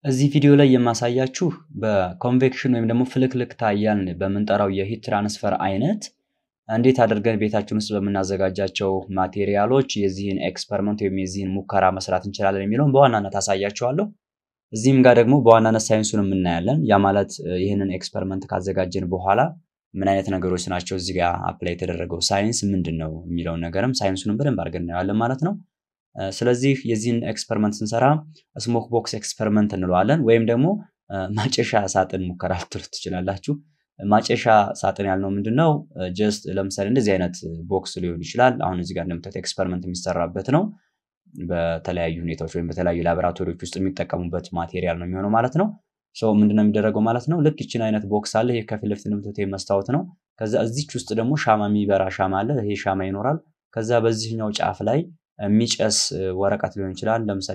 እዚህ ቪዲዮ ላይ የማሳያችሁ በኮንቬክሽን ወይም ደግሞ ፍልክልክታ እያልን በምንጠራው የሂት ትራንስፈር አይነት እንዴት አድርገን ቤታችን ውስጥ በምናዘጋጃቸው ማቴሪያሎች የዚህን ኤክስፐሪመንት ወይም የዚህን ሙከራ መስራት እንችላለን የሚለውን በዋናነት አሳያችኋለሁ። እዚህም ጋር ደግሞ በዋናነት ሳይንሱን የምናያለን። ያ ማለት ይህንን ኤክስፐሪመንት ካዘጋጀን በኋላ ምን አይነት ነገሮች ናቸው እዚህ ጋር አፕላይ የተደረገው ሳይንስ ምንድን ነው የሚለውን ነገርም ሳይንሱንም በደንብ አድርገን እናየዋለን ማለት ነው። ስለዚህ የዚህን ኤክስፐሪመንት ስንሰራ ስሞክ ቦክስ ኤክስፐሪመንት እንለዋለን ወይም ደግሞ ማጨሻ ሳጥን ሙከራ ልትሉት ትችላላችሁ። ማጨሻ ሳጥን ያልነው ምንድን ነው? ጀስት ለምሳሌ እንደዚህ አይነት ቦክስ ሊሆን ይችላል። አሁን እዚህ ጋር እንደምታዩት ኤክስፐሪመንት የሚሰራበት ነው። በተለያዩ ሁኔታዎች ወይም በተለያዩ ላቦራቶሪዎች ውስጥ የሚጠቀሙበት ማቴሪያል ነው የሚሆነው ማለት ነው። ሶ ምንድነው የሚደረገው ማለት ነው? ልክ ይችን አይነት ቦክስ አለ። ይሄ ከፊት ለፊት እንደምታዩት መስታወት ነው። ከዛ እዚች ውስጥ ደግሞ ሻማ የሚበራ ሻማ አለ። ይሄ ሻማ ይኖራል። ከዛ በዚህኛው ጫፍ ላይ የሚጨስ ወረቀት ሊሆን ይችላል። ለምሳሌ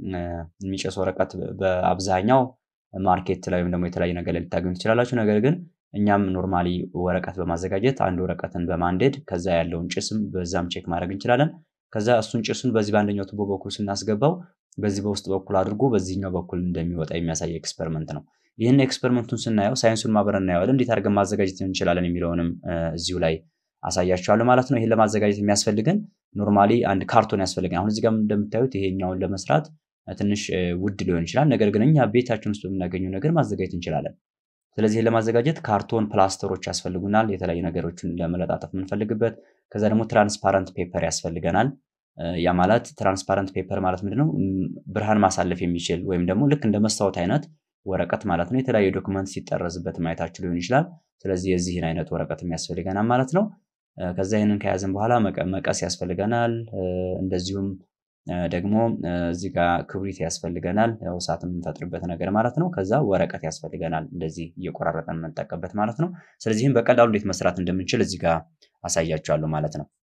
የሚጨስ ወረቀት በአብዛኛው ማርኬት ላይ ወይም ደግሞ የተለያዩ ነገር ላይ ልታገኙ ትችላላችሁ። ነገር ግን እኛም ኖርማሊ ወረቀት በማዘጋጀት አንድ ወረቀትን በማንደድ ከዛ ያለውን ጭስም በዛም ቼክ ማድረግ እንችላለን። ከዛ እሱን ጭሱን በዚህ በአንደኛው ቱቦ በኩል ስናስገባው በዚህ በውስጥ በኩል አድርጎ በዚህኛው በኩል እንደሚወጣ የሚያሳይ ኤክስፐሪመንት ነው። ይህን ኤክስፐሪመንቱን ስናየው ሳይንሱን ማብረን እናየዋለን። እንዴት አድርገን ማዘጋጀት እንችላለን የሚለውንም እዚሁ ላይ አሳያችኋለሁ ማለት ነው። ይህን ለማዘጋጀት የሚያስፈልገን ኖርማሊ አንድ ካርቶን ያስፈልገን። አሁን እዚህ ጋር እንደምታዩት ይሄኛውን ለመስራት ትንሽ ውድ ሊሆን ይችላል። ነገር ግን እኛ ቤታችን ውስጥ በምናገኘው ነገር ማዘጋጀት እንችላለን። ስለዚህ ለማዘጋጀት ካርቶን ፕላስተሮች ያስፈልጉናል፣ የተለያዩ ነገሮችን ለመለጣጠፍ የምንፈልግበት። ከዛ ደግሞ ትራንስፓረንት ፔፐር ያስፈልገናል። ያ ማለት ትራንስፓረንት ፔፐር ማለት ምንድነው? ብርሃን ማሳለፍ የሚችል ወይም ደግሞ ልክ እንደ መስታወት አይነት ወረቀት ማለት ነው። የተለያዩ ዶክመንት ሲጠረዝበት ማየታችሁ ሊሆን ይችላል። ስለዚህ የዚህን አይነት ወረቀት የሚያስፈልገናል ማለት ነው። ከዛ ይህንን ከያዝን በኋላ መቀስ ያስፈልገናል። እንደዚሁም ደግሞ እዚህ ጋር ክብሪት ያስፈልገናል፣ ያው እሳት የምንፈጥርበት ነገር ማለት ነው። ከዛ ወረቀት ያስፈልገናል፣ እንደዚህ እየቆራረጠን የምንጠቀምበት ማለት ነው። ስለዚህም በቀላሉ እንዴት መስራት እንደምንችል እዚህ ጋር አሳያችኋለሁ ማለት ነው።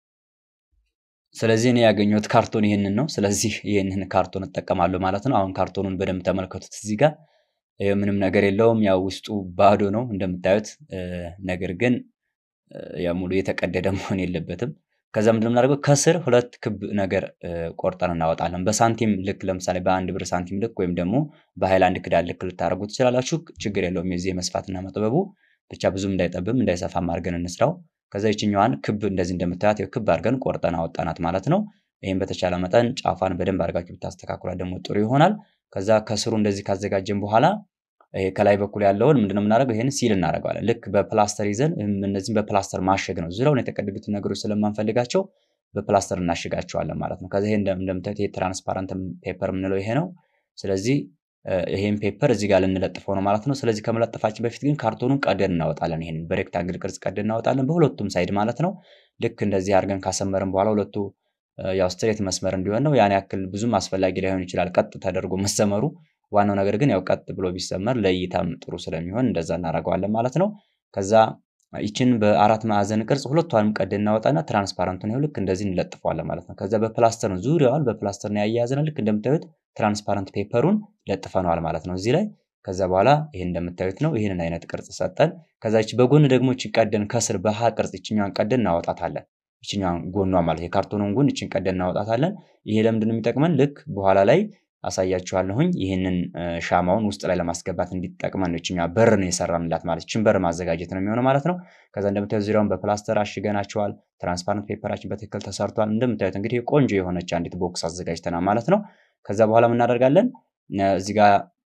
ስለዚህ እኔ ያገኘሁት ካርቶን ይህንን ነው። ስለዚህ ይህንን ካርቶን እጠቀማለሁ ማለት ነው። አሁን ካርቶኑን በደንብ ተመልከቱት። እዚህ ጋር ምንም ነገር የለውም፣ ያው ውስጡ ባዶ ነው እንደምታዩት። ነገር ግን ያው ሙሉ የተቀደደ መሆን የለበትም። ከዛ ምንድን የምናደርገው ከስር ሁለት ክብ ነገር ቆርጠን እናወጣለን። በሳንቲም ልክ ለምሳሌ በአንድ ብር ሳንቲም ልክ ወይም ደግሞ በሃይላንድ ክዳን ልክ ልታደርጉ ትችላላችሁ። ችግር የለውም። የዚህ የመስፋትና መጥበቡ ብቻ ብዙም እንዳይጠብም እንዳይሰፋም አድርገን እንስራው። ከዛ ይችኛዋን ክብ እንደዚህ እንደምታያት ክብ አድርገን ቆርጠን አወጣናት ማለት ነው። ይህም በተቻለ መጠን ጫፏን በደንብ አድርጋችሁ ብታስተካክሏት ደግሞ ጥሩ ይሆናል። ከዛ ከስሩ እንደዚህ ካዘጋጀን በኋላ ይሄ ከላይ በኩል ያለውን ምንድነው የምናደርገው? ይሄን ሲል እናደርገዋለን። ልክ በፕላስተር ይዘን እነዚህም በፕላስተር ማሸግ ነው። ዙሪያውን የተቀደዱትን ነገሮች ስለማንፈልጋቸው በፕላስተር እናሽጋቸዋለን ማለት ነው። ከዚ ይሄ እንደምታዩት ይሄ ትራንስፓረንት ፔፐር የምንለው ይሄ ነው። ስለዚህ ይሄን ፔፐር እዚህ ጋር ልንለጥፈው ነው ማለት ነው። ስለዚህ ከመለጠፋችን በፊት ግን ካርቶኑን ቀደን እናወጣለን። ይሄንን በሬክታንግል ቅርጽ ቀደን እናወጣለን፣ በሁለቱም ሳይድ ማለት ነው። ልክ እንደዚህ አድርገን ካሰመርን በኋላ ሁለቱ ያው ስትሬት መስመር እንዲሆን ነው። ያን ያክል ብዙም አስፈላጊ ላይሆን ይችላል ቀጥ ተደርጎ መሰመሩ ዋናው ነገር ግን ያው ቀጥ ብሎ ቢሰመር ለእይታም ጥሩ ስለሚሆን እንደዛ እናደርገዋለን ማለት ነው። ከዛ ይችን በአራት ማዕዘን ቅርጽ ሁለቷንም ቀድ እናወጣና ትራንስፓረንቱን ይኸው ልክ እንደዚህ እንለጥፈዋለን ማለት ነው። ከዛ በፕላስተር ነው ዙሪያዋን በፕላስተር ነው ያያያዝነው። ልክ እንደምታዩት ትራንስፓረንት ፔፐሩን ለጥፈነዋል ማለት ነው እዚህ ላይ። ከዛ በኋላ ይህን እንደምታዩት ነው። ይህንን አይነት ቅርጽ ሰጠን። ከዛ ይች በጎን ደግሞ ይች ቀደን ከስር በሀ ቅርጽ ይችኛዋን ቀደን እናወጣታለን። ይችኛዋን ጎኗ ማለት የካርቶኑን ጎን ይችን ቀደን እናወጣታለን። ይሄ ለምንድን ነው የሚጠቅመን? ልክ በኋላ ላይ አሳያችኋለሁኝ ይህንን ሻማውን ውስጥ ላይ ለማስገባት እንዲጠቅመን ነው። ይችኛዋ በር ነው የሰራንላት ማለት ይችን በር ማዘጋጀት ነው የሚሆነው ማለት ነው። ከዛ እንደምታዩት ዙሪያውን በፕላስተር አሽገናቸዋል። ትራንስፓረንት ፔፐራችን በትክክል ተሰርቷል። እንደምታዩት እንግዲህ ቆንጆ የሆነች አንዲት ቦክስ አዘጋጅተናል ማለት ነው። ከዛ በኋላ እናደርጋለን እዚህ ጋር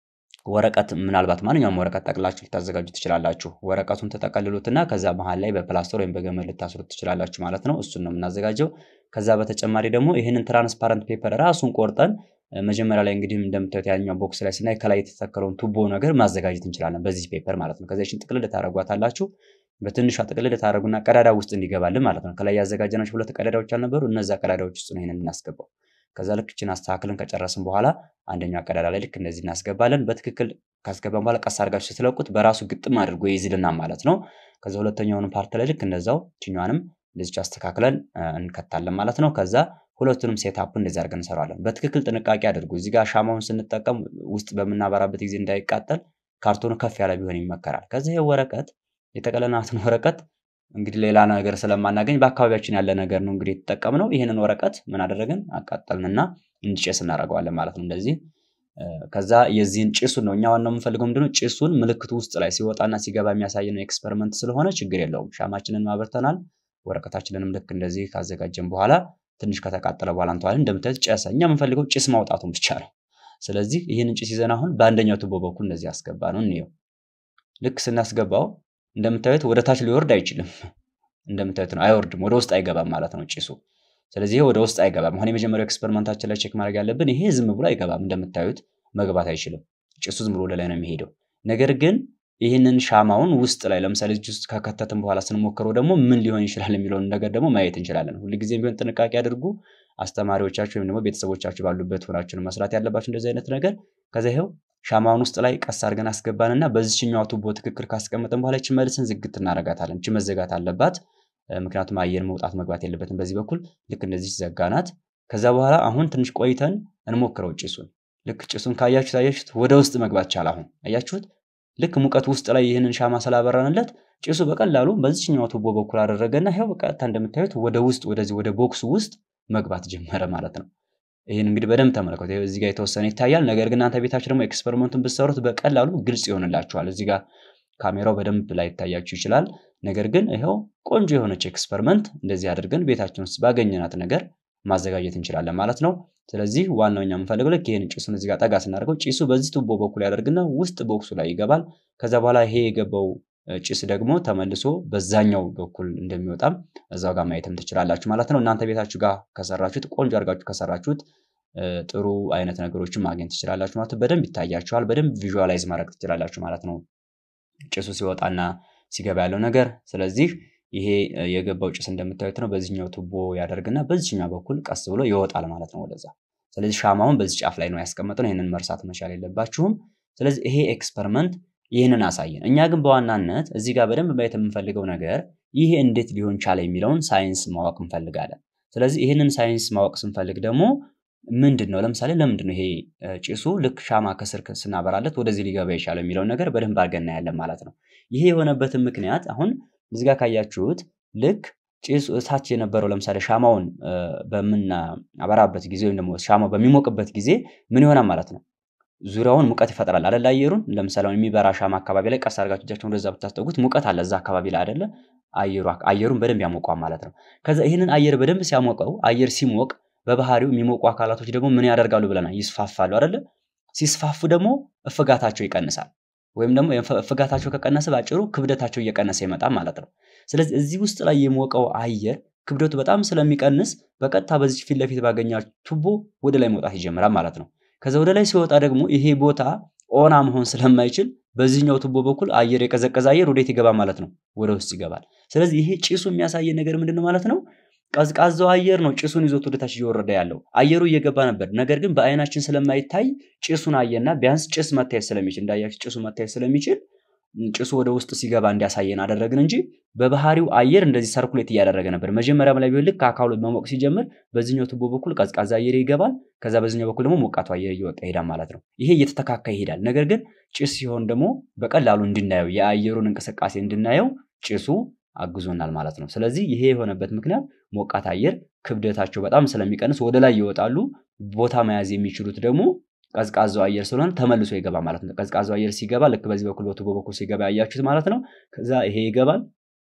ወረቀት ምናልባት ማንኛውም ወረቀት ጠቅላችሁ ልታዘጋጁ ትችላላችሁ። ወረቀቱን ተጠቀልሉትና ከዛ መሀል ላይ በፕላስተር ወይም በገመድ ልታስሩት ትችላላችሁ ማለት ነው። እሱን ነው የምናዘጋጀው። ከዛ በተጨማሪ ደግሞ ይህንን ትራንስፓረንት ፔፐር ራሱን ቆርጠን መጀመሪያ ላይ እንግዲህ እንደምታዩት ያኛው ቦክስ ላይ ስናይ ከላይ የተተከለውን ቱቦ ነገር ማዘጋጀት እንችላለን በዚህ ፔፐር ማለት ነው። ከዚያችን ጥቅልል ታደርጓታላችሁ። በትንሿ ጥቅልል ታደርጉና ቀዳዳ ውስጥ እንዲገባልን ማለት ነው። ከላይ ያዘጋጀናቸው ሁለት ቀዳዳዎች አልነበሩ? እነዛ ቀዳዳዎች ውስጥ ነው ይሄንን እናስገባው። ከዛ ልክ እችን አስተካክልን ከጨረስን በኋላ አንደኛው ቀዳዳ ላይ ልክ እንደዚህ እናስገባለን። በትክክል ካስገባን በኋላ ቀስ አድርጋችሁ ስትለቁት በራሱ ግጥም አድርጎ ይይዝልናል ማለት ነው። ከዛ ሁለተኛውን ፓርት ላይ ልክ እንደዛው ችኛዋንም እንደዚች አስተካክለን እንከታለን ማለት ነው። ከዛ ሁለቱንም ሴታፕ እንደዚህ አድርገን እንሰራለን። በትክክል ጥንቃቄ አድርጉ። እዚህ ጋር ሻማውን ስንጠቀም ውስጥ በምናበራበት ጊዜ እንዳይቃጠል ካርቶኑ ከፍ ያለ ቢሆን ይመከራል። ከዚህ ወረቀት የጠቀለናትን ወረቀት እንግዲህ ሌላ ነገር ስለማናገኝ በአካባቢያችን ያለ ነገር ነው እንግዲህ የተጠቀምነው። ይህንን ወረቀት ምን አደረግን? አቃጠልንና እንዲጨስ እናደርገዋለን ማለት ነው። እንደዚህ ከዛ የዚህን ጭሱን ነው እኛ ዋናው የምንፈልገው ምንድነው ጭሱን ምልክቱ ውስጥ ላይ ሲወጣና ሲገባ የሚያሳየን ኤክስፐሪመንት ስለሆነ ችግር የለውም። ሻማችንን ማበርተናል። ወረቀታችንንም ልክ እንደዚህ ካዘጋጀን በኋላ ትንሽ ከተቃጠለ በኋላ እንተዋለን። እንደምታዩት ጨሰ። እኛ የምንፈልገው ጭስ ማውጣቱን ብቻ ነው። ስለዚህ ይህንን ጭስ ይዘን አሁን በአንደኛው ቱቦ በኩል እንደዚህ ያስገባ ነው እንየው። ልክ ስናስገባው እንደምታዩት ወደ ታች ሊወርድ አይችልም። እንደምታዩት ነው፣ አይወርድም፣ ወደ ውስጥ አይገባም ማለት ነው ጭሱ። ስለዚህ ይሄ ወደ ውስጥ አይገባም። አሁን የመጀመሪያው ኤክስፐሪመንታችን ላይ ቼክ ማድረግ ያለብን ይሄ ዝም ብሎ አይገባም። እንደምታዩት መግባት አይችልም። ጭሱ ዝም ብሎ ወደ ላይ ነው የሚሄደው። ነገር ግን ይህንን ሻማውን ውስጥ ላይ ለምሳሌ እዚህ ውስጥ ከከተትን በኋላ ስንሞክረው ደግሞ ምን ሊሆን ይችላል የሚለውን ነገር ደግሞ ማየት እንችላለን። ሁልጊዜም ቢሆን ጥንቃቄ አድርጉ። አስተማሪዎቻችሁ ወይም ደግሞ ቤተሰቦቻችሁ ባሉበት ሆናችሁ መስራት ያለባችሁ እንደዚህ አይነት ነገር። ከዛ ይኸው ሻማውን ውስጥ ላይ ቀስ አድርገን አስገባንና በዚችኛዋ ቱቦ ትክክል ካስቀመጠን በኋላ ይችን መልስን ዝግት እናደርጋታለን። ይች መዘጋት አለባት። ምክንያቱም አየር መውጣት መግባት የለበትም በዚህ በኩል ልክ እንደዚህ ዘጋናት። ከዛ በኋላ አሁን ትንሽ ቆይተን እንሞክረው ጭሱን። ልክ ጭሱን ካያችሁት አያችሁት ወደ ውስጥ መግባት ቻለ። አሁን አያችሁት ልክ ሙቀት ውስጥ ላይ ይህንን ሻማ ስላበራንለት ጭሱ በቀላሉ በዚችኛው ቱቦ በኩል አደረገና ይኸው በቀጥታ እንደምታዩት ወደ ውስጥ ወደዚህ ወደ ቦክሱ ውስጥ መግባት ጀመረ ማለት ነው። ይህን እንግዲህ በደንብ ተመለከቱ። እዚህ ጋር የተወሰነ ይታያል። ነገር ግን እናንተ ቤታችሁ ደግሞ ኤክስፐሪመንቱን ብትሰሩት በቀላሉ ግልጽ ይሆንላችኋል። እዚህ ጋር ካሜራው በደንብ ላይታያችሁ ይችላል። ነገር ግን ይኸው ቆንጆ የሆነች ኤክስፐሪመንት እንደዚህ አድርገን ቤታችን ውስጥ ባገኘናት ነገር ማዘጋጀት እንችላለን ማለት ነው። ስለዚህ ዋናው እኛ የምንፈልገው ልክ ይህን ጭሱን እዚህ ጋር ጠጋ ስናደርገው ጭሱ በዚህ ቱቦ በኩል ያደርግና ውስጥ ቦክሱ ላይ ይገባል። ከዛ በኋላ ይሄ የገባው ጭስ ደግሞ ተመልሶ በዛኛው በኩል እንደሚወጣም እዛው ጋር ማየትም ትችላላችሁ ማለት ነው። እናንተ ቤታችሁ ጋር ከሰራችሁት ቆንጆ አድርጋችሁ ከሰራችሁት ጥሩ አይነት ነገሮችን ማግኘት ትችላላችሁ ማለት ነው። በደንብ ይታያችኋል። በደንብ ቪዥዋላይዝ ማድረግ ትችላላችሁ ማለት ነው። ጭሱ ሲወጣና ሲገባ ያለው ነገር። ስለዚህ ይሄ የገባው ጭስ እንደምታዩት ነው። በዚህኛው ቱቦ ያደርግና በዚህኛው በኩል ቀስ ብሎ ይወጣል ማለት ነው ወደዛ። ስለዚህ ሻማውን በዚህ ጫፍ ላይ ነው ያስቀመጥነው። ይህንን መርሳት መቻል የለባችሁም። ስለዚህ ይሄ ኤክስፐሪመንት ይህንን አሳየን። እኛ ግን በዋናነት እዚህ ጋር በደንብ ማየት የምንፈልገው ነገር ይሄ እንዴት ሊሆን ቻለ የሚለውን ሳይንስ ማወቅ እንፈልጋለን። ስለዚህ ይህንን ሳይንስ ማወቅ ስንፈልግ ደግሞ ምንድን ነው ለምሳሌ ለምንድን ነው ይሄ ጭሱ ልክ ሻማ ከስር ስናበራለት ወደዚህ ሊገባ የቻለው የሚለውን ነገር በደንብ አድርገን እናያለን ማለት ነው። ይሄ የሆነበትን ምክንያት አሁን እዚህ ጋር ካያችሁት ልክ ጭሱ እታች የነበረው ለምሳሌ ሻማውን በምናበራበት ጊዜ ወይም ደግሞ ሻማው በሚሞቅበት ጊዜ ምን ይሆናል ማለት ነው ዙሪያውን ሙቀት ይፈጥራል አይደል? አየሩን ለምሳሌ የሚበራ ሻማ አካባቢ ላይ ቀስ አድርጋችሁ እጃችሁን ወደዛ ብታስጠጉት ሙቀት አለ እዛ አካባቢ ላይ አይደለ? አየሩ አየሩን በደንብ ያሞቀዋል ማለት ነው። ከዛ ይህንን አየር በደንብ ሲያሞቀው አየር ሲሞቅ በባህሪው የሚሞቁ አካላቶች ደግሞ ምን ያደርጋሉ ብለናል? ይስፋፋሉ አይደለ? ሲስፋፉ ደግሞ እፍጋታቸው ይቀንሳል። ወይም ደግሞ እፍጋታቸው ከቀነሰ ባጭሩ ክብደታቸው እየቀነሰ ይመጣል ማለት ነው። ስለዚህ እዚህ ውስጥ ላይ የሞቀው አየር ክብደቱ በጣም ስለሚቀንስ በቀጥታ በዚህ ፊት ለፊት ባገኛችሁ ቱቦ ወደ ላይ መውጣት ይጀምራል ማለት ነው። ከዛ ወደ ላይ ሲወጣ ደግሞ ይሄ ቦታ ኦና መሆን ስለማይችል በዚህኛው ቱቦ በኩል አየር የቀዘቀዘ አየር ወዴት ይገባል ማለት ነው? ወደ ውስጥ ይገባል። ስለዚህ ይሄ ጭሱ የሚያሳየን ነገር ምንድን ነው ማለት ነው? ቀዝቃዛው አየር ነው ጭሱን ይዞት ወደታች እየወረደ ያለው። አየሩ እየገባ ነበር፣ ነገር ግን በአይናችን ስለማይታይ ጭሱን አየና ቢያንስ ጭስ መታየት ስለሚችል እንዳያችሁ ጭሱ መታየት ስለሚችል ጭሱ ወደ ውስጥ ሲገባ እንዲያሳየን አደረግን እንጂ በባህሪው አየር እንደዚህ ሰርኩሌት እያደረገ ነበር። መጀመሪያም ላይ ቢሆን ልክ አካሉ መሞቅ ሲጀምር በዚህኛው ቱቦ በኩል ቀዝቃዛ አየር ይገባል፣ ከዛ በዚህኛው በኩል ደግሞ ሞቃቱ አየር እየወጣ ይሄዳል ማለት ነው። ይሄ እየተተካካ ይሄዳል። ነገር ግን ጭስ ሲሆን ደግሞ በቀላሉ እንድናየው የአየሩን እንቅስቃሴ እንድናየው ጭሱ አግዞናል ማለት ነው። ስለዚህ ይሄ የሆነበት ምክንያት ሞቃት አየር ክብደታቸው በጣም ስለሚቀንስ ወደ ላይ ይወጣሉ። ቦታ መያዝ የሚችሉት ደግሞ ቀዝቃዛው አየር ስለሆነ ተመልሶ ይገባ ማለት ነው። ቀዝቃዛው አየር ሲገባ ልክ በዚህ በኩል በቱቦ በኩል ሲገባ ያያችሁት ማለት ነው። ከዛ ይሄ ይገባል።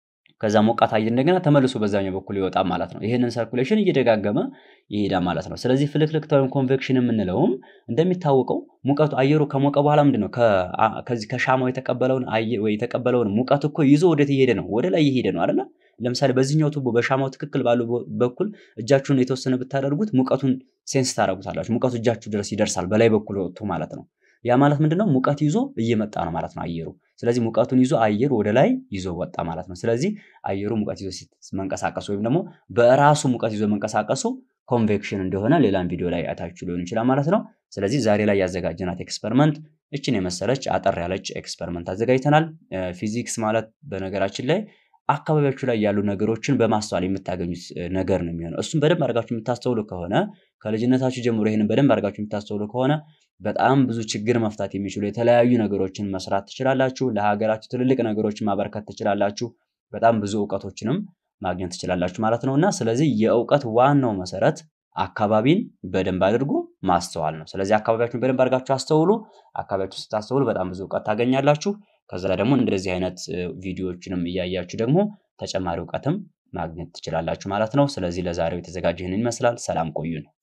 ከዛ ሞቃት አየር እንደገና ተመልሶ በዛኛው በኩል ይወጣ ማለት ነው። ይህንን ሰርኩሌሽን እየደጋገመ ይሄዳል ማለት ነው። ስለዚህ ፍልክልክታ ወይም ኮንቬክሽን የምንለውም እንደሚታወቀው ሙቀቱ አየሩ ከሞቀ በኋላ ምንድን ነው ከዚህ ከሻማው የተቀበለውን ወይ የተቀበለውን ሙቀት እኮ ይዞ ወዴት እየሄደ ነው? ወደ ላይ እየሄደ ነው አይደለ? ለምሳሌ በዚህኛው ቱቦ በሻማው ትክክል ባለው በኩል እጃችሁን የተወሰነ ብታደርጉት ሙቀቱን ሴንስ ታደርጉታላችሁ። ሙቀቱ እጃችሁ ድረስ ይደርሳል፣ በላይ በኩል ወጥቶ ማለት ነው። ያ ማለት ምንድነው? ሙቀት ይዞ እየመጣ ነው ማለት ነው አየሩ። ስለዚህ ሙቀቱን ይዞ አየር ወደ ላይ ይዞ ወጣ ማለት ነው። ስለዚህ አየሩ ሙቀት ይዞ መንቀሳቀሱ ወይም ደግሞ በራሱ ሙቀት ይዞ መንቀሳቀሱ ኮንቬክሽን እንደሆነ ሌላም ቪዲዮ ላይ አይታችሁ ሊሆን ይችላል ማለት ነው። ስለዚህ ዛሬ ላይ ያዘጋጀናት ኤክስፐሪመንት እችን የመሰለች አጠር ያለች ኤክስፐሪመንት አዘጋጅተናል። ፊዚክስ ማለት በነገራችን ላይ አካባቢያችሁ ላይ ያሉ ነገሮችን በማስተዋል የምታገኙት ነገር ነው የሚሆነው። እሱም በደንብ አድርጋችሁ የምታስተውሉ ከሆነ ከልጅነታችሁ ጀምሮ ይህንን በደንብ አድርጋችሁ የምታስተውሉ ከሆነ በጣም ብዙ ችግር መፍታት የሚችሉ የተለያዩ ነገሮችን መስራት ትችላላችሁ። ለሀገራችሁ ትልልቅ ነገሮችን ማበረከት ትችላላችሁ። በጣም ብዙ እውቀቶችንም ማግኘት ትችላላችሁ ማለት ነው እና ስለዚህ የእውቀት ዋናው መሰረት አካባቢን በደንብ አድርጎ ማስተዋል ነው። ስለዚህ አካባቢያችሁን በደንብ አድርጋችሁ አስተውሉ። አካባቢያችሁ ስታስተውሉ በጣም ብዙ እውቀት ታገኛላችሁ። ከዛ ደግሞ እንደዚህ አይነት ቪዲዮዎችንም እያያችሁ ደግሞ ተጨማሪ እውቀትም ማግኘት ትችላላችሁ ማለት ነው። ስለዚህ ለዛሬው የተዘጋጀ ይህንን ይመስላል። ሰላም ቆዩን።